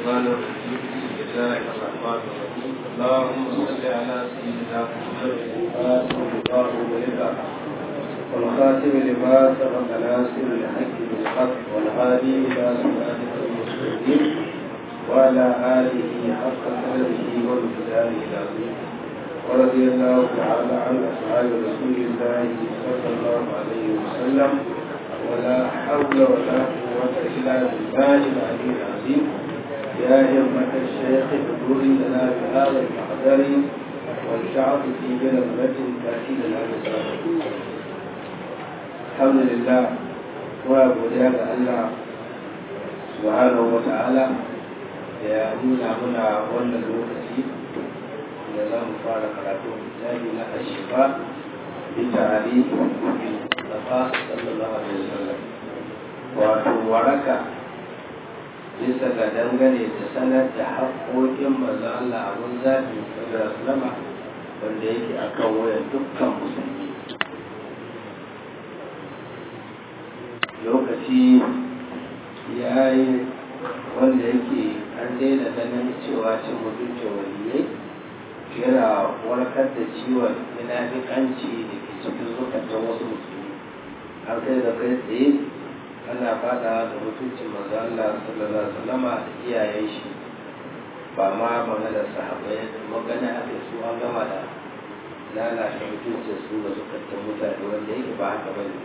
الشيطان الرجيم بسم الله الرحمن الرحيم اللهم صل على سيدنا محمد الفاتح لما ولد والخاتم لما سبق ناصر الحق بالحق والهادي الى صراطك المستقيم وعلى اله حق قدره وامتداره العظيم ورضي الله تعالى عن اصحاب رسول الله صلى الله عليه وسلم ولا حول ولا قوة إلا بالله العلي العظيم يا همة الشيخ حضور لنا بهذا المحضر والشعب في بلغة تأتي لنا بسرعة الحمد لله وأبو ذاك الله سبحانه وتعالى يا نونا منا wannan lokaci da za mu fara karatu littafi na ashifa bi ta'ali Mustafa sallallahu alaihi wasallam wato waraka bisa ga dangane da sanar da haƙoƙin manzon Allah abun zaɓi sallallahu alaihi wasallam wanda yake akan wayar dukkan musulmi lokaci ya yi wanda yake an daina ganin cewa cin mutuncin waliyai yana warkar da ciwon munafiƙanci da ke cikin zukatan wasu musulmi har kai da kai tsaye ana fada da mutuncin manzo Allah sallallahu alaihi wasallam da iyayen shi ba ma magana sahabbai magana a su an gama da lalata mutuncin su ga zukatan mutane wanda yake ba haka bane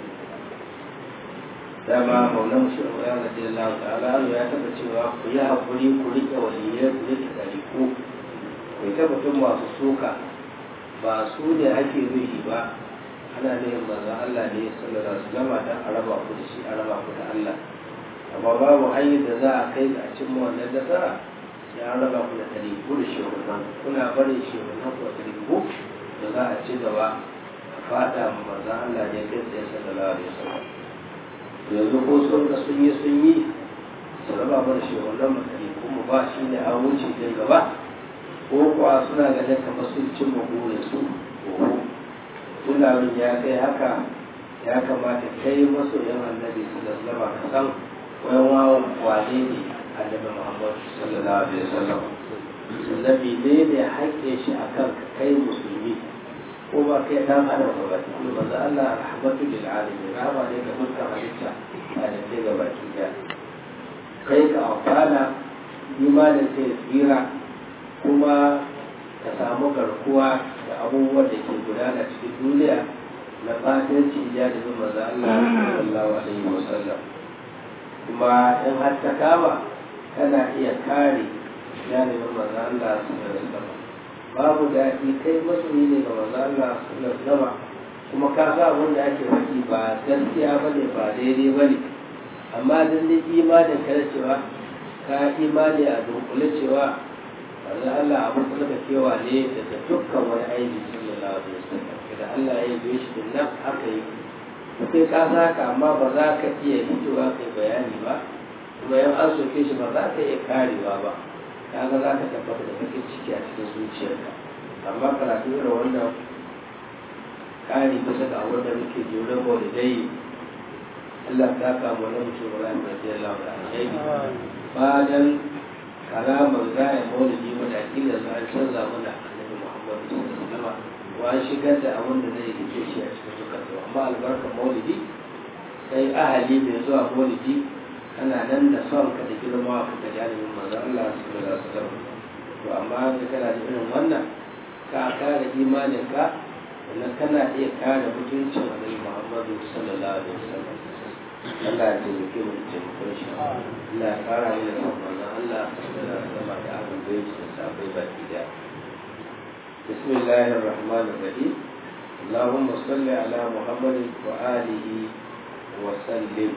dama maulan shi ya radi Allah ta'ala ya taba cewa ku yi hakuri ku rike waliyai ku rike dariku ku ta mutum masu suka ba su ne ake nufi ba ana neman manzon Allah ne sallallahu alaihi wasallam dan a raba ku da shi a raba ku da Allah amma babu hanyar da za a kai ga cimma wannan nasara sai an raba ku da tariku da shehunan kuna barin shehunan ku da tariku da za a ci gaba a fada ma manzon Allah ne kai tsaye sallallahu alaihi wasallam yanzu ko sun ga sun yi sun yi su raba mu da shehunan mu tariku mu ba shi ne an wuce kai gaba ko kuwa suna ganin kamar sun cimma burin su tunanin ya kai haka ya kamata kai masoyan annabi sallallahu alaihi ka san wayan wawan wane ne annabi muhammad sallallahu alaihi wasallam annabi ne ne haƙƙe shi akan kai musulmi ko ba kai dan adam ba ba kuma manzo Allah rahmatu lil alamin rahama ne ga dukkan halitta a da ke ga baki da kai ka amfana imanin sai tsira kuma ka samu garkuwa da abubuwan da ke gudana cikin duniya na fatanci ya da zama za Allah sallallahu alaihi wa sallam kuma in har ta kama kana iya kare janibin manzo Allah sallallahu alaihi wa sallam babu daɗi kai masoyi ne ga manzo Allah sallallahu alaihi wa sallam kuma ka sa abin da ake faɗi ba gaskiya bane ba daidai bane amma dan dai imanin ka da cewa ka imani a dunkule cewa manzo Allah abin da kewa ne daga dukkan wani aiki sallallahu alaihi wasallam da Allah ya yi shi din nan haka yi sai ka saka amma ba za ka iya fitowa kai bayani ba kuma yan an soke shi ba za ka iya karewa ba kaga za ka tabbata da bakin ciki a cikin zuciyarka amma karatu irin wannan kari bisa ga abin da muke jure maulidai Allah ta kama wani mutum Ibrahim radiyallahu anhu ba dan karamar gaya maulidi mana kila za a canza mana annabi muhammadu sallallahu alaihi wasallam wa an shigar da abin da zai rike shi a cikin zukatu amma albarkar maulidi sai ahali mai zuwa maulidi kana nan da son ka da girma ka ga jami'in manzo Allah sallallahu alaihi wasallam to amma ka kana da irin wannan ka kare imanin ka wannan kana iya kare mutuncin annabi muhammadu sallallahu alaihi wasallam Allah ya taimake mu da taimakon shi Allah ya fara mu da son manzon Allah da sama da abin da yake da sabai baki da Bismillahir Rahmanir Rahim Allahumma salli ala Muhammadin wa alihi wa sallim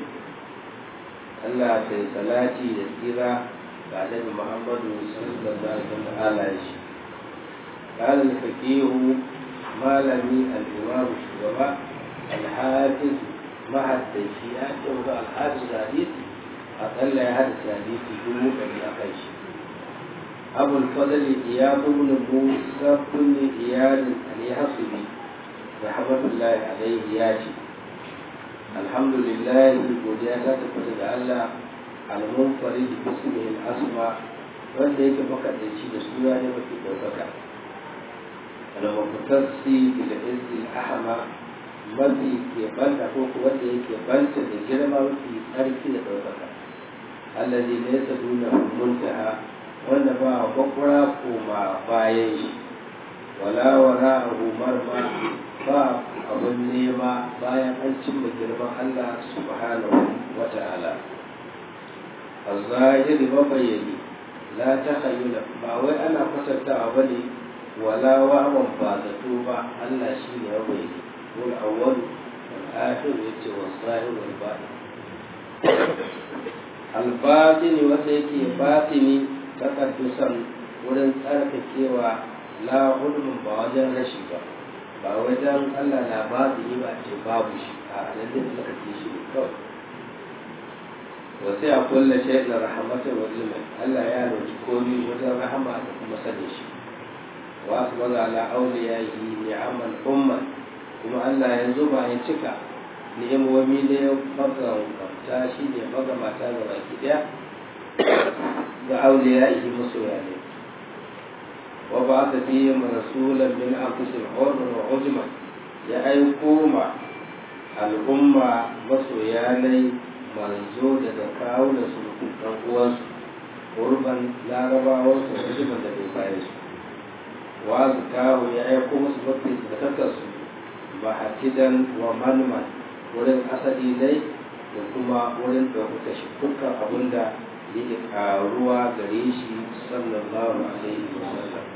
Allah ta yi salati da tsira ga Annabi Muhammadu sallallahu alaihi wa sallam قال الفقيه مالمي الإمام الشجباء الحافظ مع التيشيئات يوضع الحافظ الحديث أقل هذا الحديث يقول من أخيش أبو الفضل إياد بن موسى بن إياد اليحصبي رحمة الله عليه ياتي الحمد لله godiya ta tafi daga Allah al-munfarid bismihi al-asma wanda yake makaɗaici da suna ne mafi ɗaukaka al-muqtasi bil izzi al-ahma mafi ke banta ko wanda yake banta da girma mafi tsarki da ɗaukaka allazi laysa duna muntaha wanda ba bakwara koma bayan shi wala wara abu marma ba abun nema bayan an cimma girman Allah subhanahu wa ta'ala الظاهر mabayyani la ta hayyula ba wai ana kwatantawa ba ne wala wawan ba zato ba Allah shi ne mabayyani wal awwal wal akhir yace wal zahir wal batin al batini wanda yake batini takaddusan wurin tsarkakewa la hulmun ba wajen rashi ba ba wajen Allah na batini ba ce babu shi a nan da tsarkake shi ne kawai wasu ya kulle shi da rahamatar wa ilmin Allah ya roki komi wajen rahama da kuma sani shi wa su maza ala auliya yi ni'amal umman kuma Allah ya zuba ya cika ni'imomi ne ya magamta shi ne magamata ga baki daya ga auliya yi masoya ne wa ba ta fi rasulan min anfusil hurman wa ujman ya aiko ma al'umma masoya ne manzo daga kawo da su ɗan uwansu urban larabawan su rijiman da bai bayan su wa su kawo ya aiko musu mafi tsakakarsu ba hakidan wa manman wurin asali dai da kuma wurin ɗaukaka shi dukkan abin da yake karuwa gare shi sallallahu alaihi wa sallam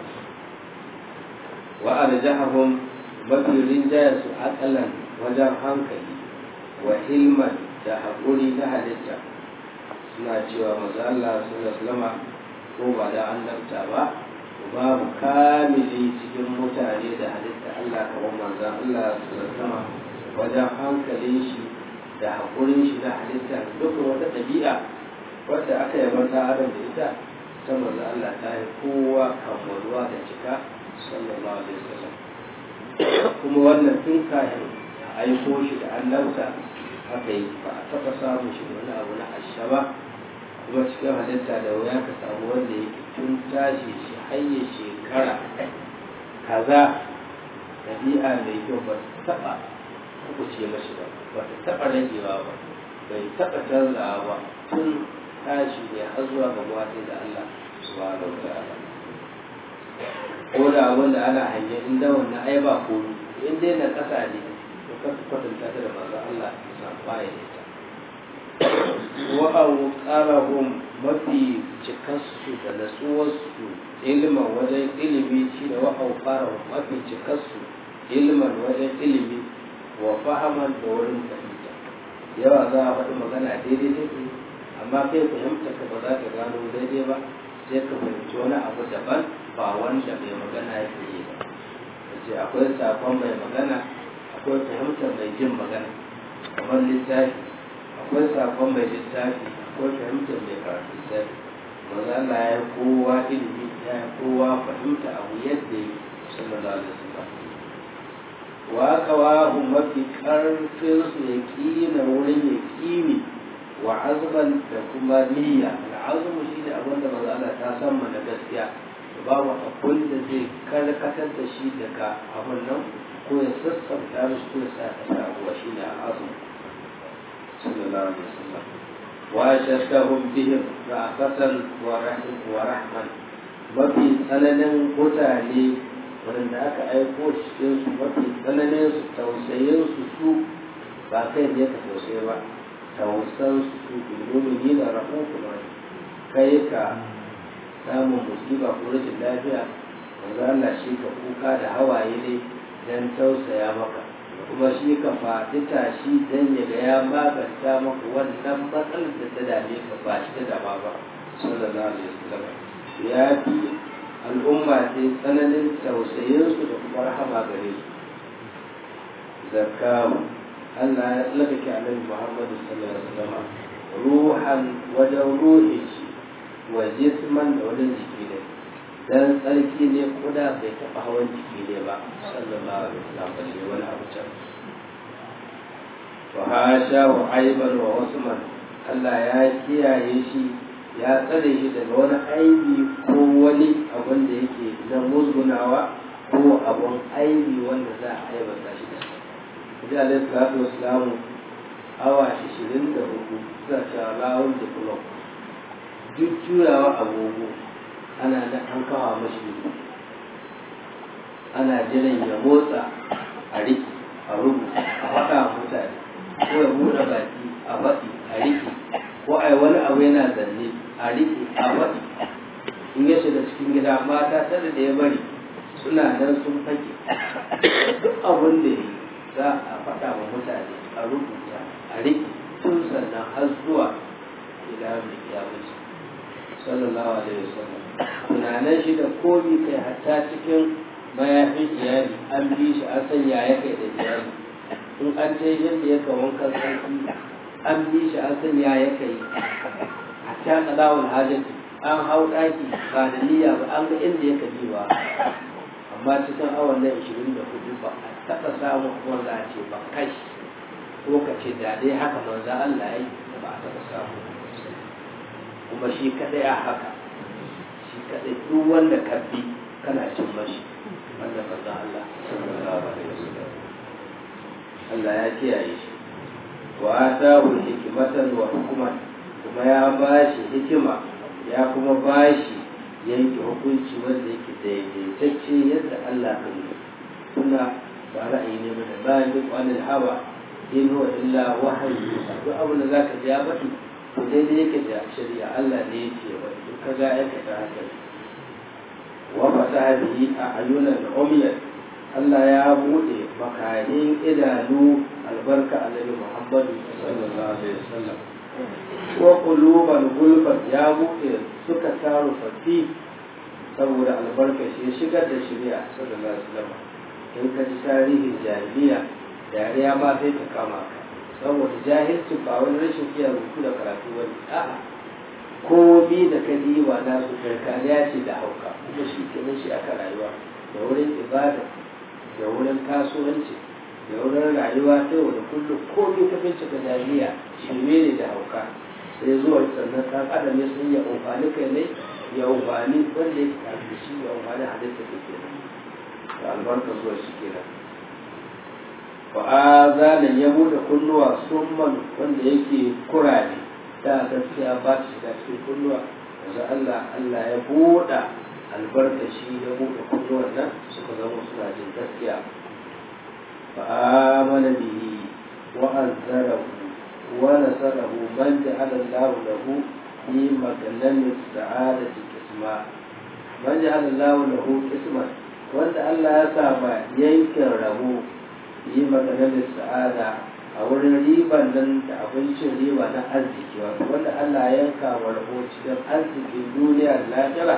wa arjahahum mafi rinjayar su akalan wajen hankali wa hilman da haƙuri na halitta suna cewa maza Allah sallama ko ba da annabta ba babu kamili cikin mutane da halitta Allah kamar manzan Allah sallama wajen hankalin shi da haƙurin shi na halitta dukkan wata ɗabi'a wadda aka yi mata adam da ita ta maza Allah ta yi kowa kammaluwa da cika sallallahu alaihi wasallam kuma wannan tun kafin a aiko shi da annabta haka yi ba a taɓa samun shi wani abu na ashaba kuma cikin halitta da wuya ka samu wanda yake tun tashi shi hanyar shekara kaza ɗabi'a mai kyau ba ta taɓa kuɓuce mashi ba ba ta taɓa ragewa ba bai taɓa canzawa ba tun tashi ne har zuwa ga sai da Allah subhanahu wa ta'ala ko da abin da ana hanyar inda wannan ai ba komi in dai na ƙasa ne to ka kwatanta ta da manzo Allah ya baya da ita wa awqarahum mafi cikarsu da natsuwarsu ilman wajen ilimi shi da wa awqarahum mafi cikarsu ilman wajen ilimi wa fahaman da wurin fahimta yawa za a faɗi magana daidai take amma kai fahimta ka ba za ka gano daidai ba sai ka fahimci wani abu daban ba wanda mai magana yake yi ba ce akwai sakon mai magana akwai fahimtar mai jin magana kamar littafi akwai sakon mai littafi akwai fahimtar mai karatu littafi maza Allah ya kowa ilimi ya kowa fahimta abu yadda yi sallallahu alaihi wasallam wa qawahu mafi karfin su ya kina wurin ya kini wa azban da kuma niyya al'azmu shi ne abin da maza Allah ta san mana gaskiya babu abin da zai karkatar da shi daga abin nan ko ya sassauta mishi ko ya sa ka sabuwa shi ne al'azmu sallallahu alaihi wasallam wa shaddahum bihim ra'fatan wa rahim wa rahman mafi tsananin mutane wanda aka aiko cikin su mafi tsananin su tausayin su su ba kai ne ka tausaye ba tausan su su bilmumini da rahufun rahim kai ka samun musiba ko rashin lafiya manzo Allah shi ka kuka da hawaye ne dan tausaya maka kuma shi ka faɗi tashi dan ya ga ya maganta maka wannan matsalar da ta dame ka ba shi ta dama ba sallallahu alaihi wasallam ya fi al'umma sai tsananin tausayinsu da kuma rahama gare su zakamu Allah ya tsallake annabi Muhammadu sallallahu alaihi wasallam ruhan wajen ruhin shi wa jisman da wajen jiki ne dan tsarki ne kuda bai taɓa hawan jiki ne ba sallallahu alaihi wasallam balle wani abu can wa hasha wa aiban wa usman Allah ya kiyaye shi ya tsare shi daga wani aibi ko wani abin da yake na musgunawa ko abin aibi wanda za a aibata shi da shi. Nabi alaihi salatu wassalamu awa ashirin da hudu suna cewa rawun da kulon duk juyawa agogo ana da an kawo mashi ido ana jiran ya motsa a riki a rubuta a faɗa wa mutane ko ya buɗe baki a faɗi a riki ko a wani abu yana zanne a riki a faɗi in ya shiga cikin gida mata tare da ya bari suna nan sun fake duk abin da ya yi za a faɗa wa mutane a rubuta a riki tun sannan har zuwa ila mai kiyamaci sallallahu alaihi wasallam tunanin shi da komi kai hatta cikin mayafin iyali an bi shi an sanya ya kai da iyali in an ce yadda ya ka wankan sarki an bi shi an sanya ya kai hatta kadawul hajjati an hau ɗaki ba da niyya ba an ga inda ya kaji ba amma cikin awon nan ishirin da hudu ba a taɓa samun wanda a ce ba kai ko ka ce da dai haka manzo Allah ya yi da ba a taɓa samu kuma shi kadai a haka shi kadai duk wanda ka bi kana cin mashi wanda manzo Allah sallallahu alaihi wasallam Allah ya kiyaye shi wa atahu hikmatan wa hukman kuma ya bashi hikima ya kuma bashi yanke hukunci wanda yake daidaitacce yadda Allah ka yi suna ba ra'ayi ne ba da bayan duk wani hawa in huwa illa wahayi duk abin da zaka ji ya faɗi to daidai yake da shari'a Allah ne yake wa duk kaga aikata haka wa fataha bihi a ayunan umiyat Allah ya bude makarin idanu albarka annabi Muhammad sallallahu alaihi wasallam wa quluban gulfat ya bude suka taru fati saboda albarka shi ya shigar da shari'a sallallahu alaihi wasallam in ka ji tarihin jahiliya dariya ma sai ta kama ka saboda jahilci ba wani rashin iya rubutu da karatu wani a'a komi da ka diba na su karkariya ce da hauka kuma shi kenan shi aka rayuwa da wurin ibada da wurin kasuwanci da wurin rayuwa ta yau da kullum komi ka bincika jahiliya shirme ne da hauka sai zuwa sannan ɗan adam ya san ya amfani kai ne ya amfani wanda ya tare da shi ya amfani halitta da kenan da albarka zuwa shi kenan fa azanan ya bude kunnuwa summan wanda yake kurare da gaskiya ba ta shiga cikin kunnuwa yanzu Allah Allah ya buɗa albarkashi ya buɗe kunnuwan nan suka zama suna jin gaskiya fa amana bihi wa azzarahu wa nasarahu man ja'ala Allah lahu fi maganan sa'adati kisma man ja'ala Allah lahu kisman wanda Allah ya sa ma yankin rabo yi maganar sa'ada a wurin riban nan da abincin riba na arziki wato wanda Allah ya yanka wa rabo cikin arzikin duniya da lafiya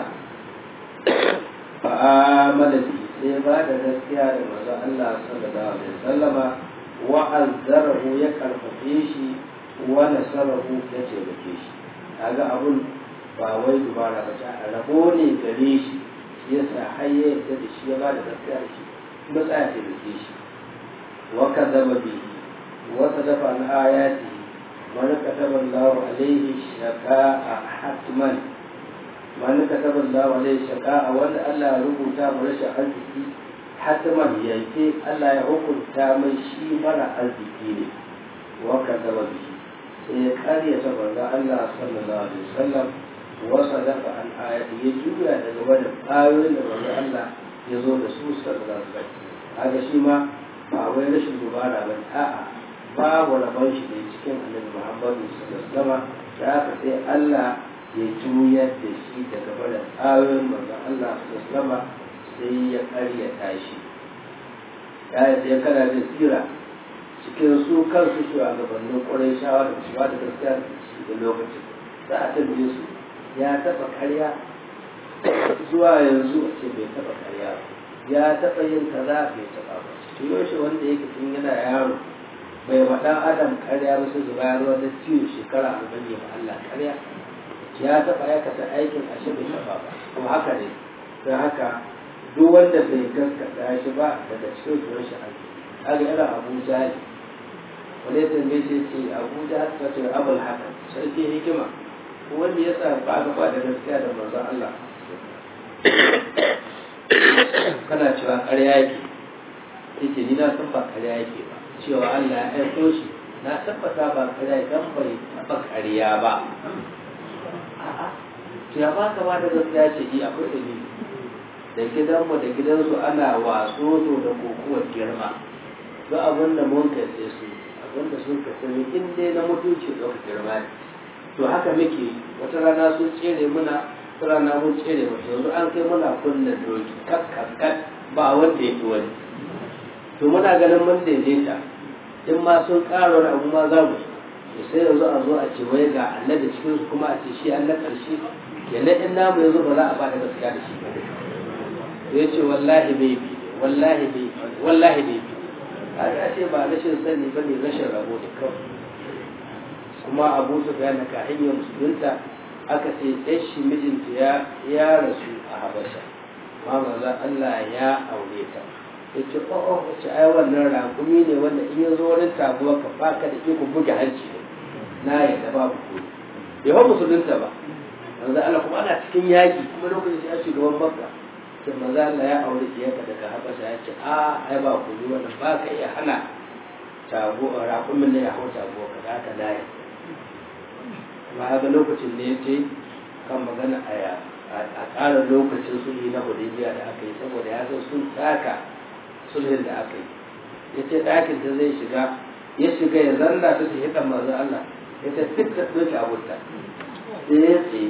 fa amala bi sai ba da gaskiya da manzon Allah sallallahu alaihi wasallama wa azzarahu ya karfafe shi wa nasarahu ya taimake shi kaga abun ba wai dubara ba ta rabo ne gare shi yasa har ya yarda da shi ya ba da gaskiya da shi kuma tsaya taimake shi وكذب به وصدف عن آياته من كتب الله عليه الشقاء حتما من كتب الله عليه الشقاء وان الله ربطا مرشا arziki حتما yanke Allah ya hukunta mai shi mara arziki ne wa kadaba bihi sai ya karya ta banza Allah sallallahu alaihi wasallam wa sadafa an ayati ya juya daga wannan ayoyin da banza Allah ya zo da su sallallahu alaihi wasallam kaga shi ma ba wai rashin dubara ba a'a babu rabon shi da cikin annabi muhammadu sallallahu alaihi da aka sai Allah ya juyar da shi daga barin ayoyin manzon Allah sallallahu sai ya karyata shi ya yi kana da tsira cikin su kansu shi a gabanin ƙwarai shawa da shi da gaskiya da shi da lokacin za a tambaye su ya taɓa karya zuwa yanzu a ce bai taɓa karya ba ya taɓa yin kaza bai taɓa ba to yaushe wanda yake tun yana yaro bai ma ɗan adam karya ba sai zuba ruwa da ciwo shekara arba'in ya Allah karya ya taɓa aikata aikin ashe bai taɓa ba to haka ne don haka duk wanda bai gaskata shi ba daga cikin zuwan shi ake kaga irin abu jahil wani tambaye shi ce abu jahil ta ce abul haka sarki hikima wanda ya sa ba ka ba da gaskiya da manzon Allah kana cewa ƙarya yake yace ni na san ba ƙarya yake ba cewa Allah ya aiko shi na tabbata ba ƙarya dan bai taɓa ƙarya ba a'a to ya ba ka ba da gaskiya ce yi akwai dalili da gidanmu da gidansu ana waso to da kokowar girma duk abin da mun kace su abin da sun kace ni in dai na mutunci ɗauka girma ne to haka muke wata rana sun tsere muna wata rana mun tsere mu yanzu an kai muna kunna doki kakkakat ba wanda ya fi wani to muna ganin mun daidaita in ma sun ƙara wani abu ma za mu to sai yanzu a zo a ce wai ga annabi cikin su kuma a ce shi an na ƙarshe kenan in namu yanzu ba za a ba da gaskiya da shi ba ya ce wallahi bai bi wallahi bai bi wallahi bai bi a ce ba rashin sani ba ne rashin rabo da kawai kuma abu su ga na kahiyyar musulunta aka ce ɗan shi mijinta ya ya rasu a habasha ma maza Allah ya aure ta ya ce o o wace ai wannan raƙumi ne wanda in ya zo wurin tabuwa ka baka da iko buge hanci ne na yadda babu ko bai hau musulunta ba manzo Allah kuma ana cikin yaƙi kuma lokacin shi a shugaban makka sai manzo Allah ya aure diyarka daga habasha ya ce a ai ba ku yi wannan ba ka iya hana tago raƙumin ne ya hau tago ka da haka na yadda kuma haka lokacin da ya ce kan magana a ƙara lokacin sulhi na hudaybiya da aka yi saboda ya san sun taka sulhin da aka yi ya ce ɗakin ta zai shiga ya shiga ya zanna ta ta hidan manzo Allah ya ce duk ta ɗauki abunta sai ya ce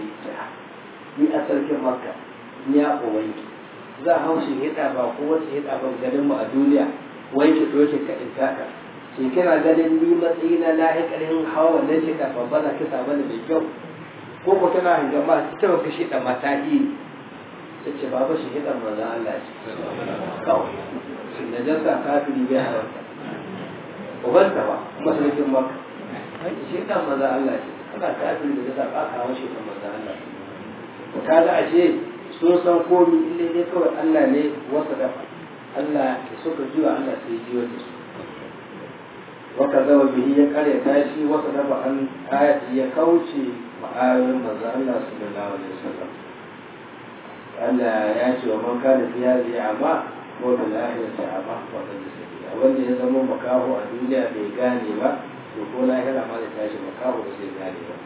ni a sarkin makka ni ya ubangi za a haushi hida ba ko wata hida ba ganin mu a duniya wai ki ɗauke ka in taka shi kina ganin ni matsayi na lahi ƙarfin hawa wannan shi da babba za ki samu da mai kyau ko ko tana hanga ma ta ba kashi da mata yi sai ce babu shi hidan manzon Allah ce kawai shi da jasa kafiri bai haramta ubanta ba kuma sarkin maka shi hidan manzon Allah ce kana kafiri da jasa ba ka hawa shi hidan manzon Allah to kaga ashe sun san komi ille dai kawai Allah ne wasa dafa Allah ya suka jiwa Allah sai jiwa da su وكذب به يقرأ تاشي وصدف عن آية يكوشي وآية مزا الله صلى الله عليه وسلم ألا يأتي ومن كان في هذه أعمى هو بالآخرة أعمى وقد سبيلا wanda ya zama makaho a duniya bai gane ba to ko lahira ma da tashi makaho ba zai gane ba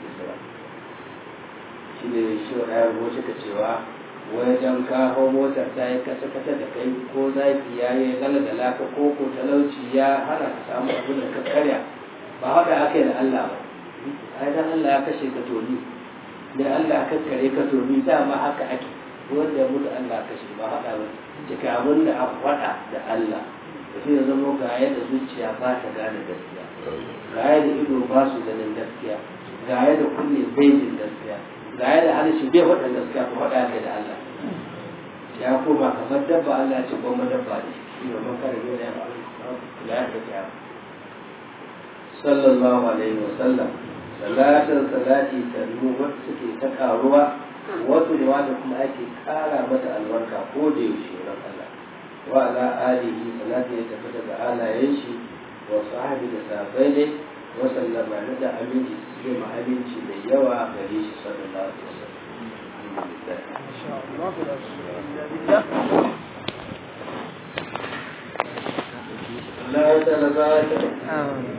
shi ne shi wa ɗaya rubuce ka cewa wajen kawo motar ta yi kasa kasa da kai ko zaki ya yi gala da laka ko ko talauci ya hana ka samu abin da ka karya ba haɗa aka yi da Allah ba ai dan Allah ya kashe ka toni dan Allah ka kare ka toni dama haka ake wanda ya mutu Allah kashe ba haɗa ba cika abin da aka faɗa da Allah da shi ya zama ga yadda zuciya ba ta gane gaskiya ga yadda ido ba su ganin gaskiya ga yadda kunne bai jin gaskiya ga yadda harshe bai faɗa gaskiya ko faɗa kai da Allah ya koma kamar dabba Allah ce goma dabba ne shi ne man kare dole ya la ya ta sallallahu alaihi wa sallam salatin salati ta wacce suke ta karuwa wasu ne wanda kuma ake kara mata albarka ko da yaushe wurin Allah wa ala alihi salati ya tafi daga alayen shi wa sahabi da sahabbai ne wa sallama na da aminci su ma aminci mai yawa gare shi sallallahu alaihi wasallam Allah ya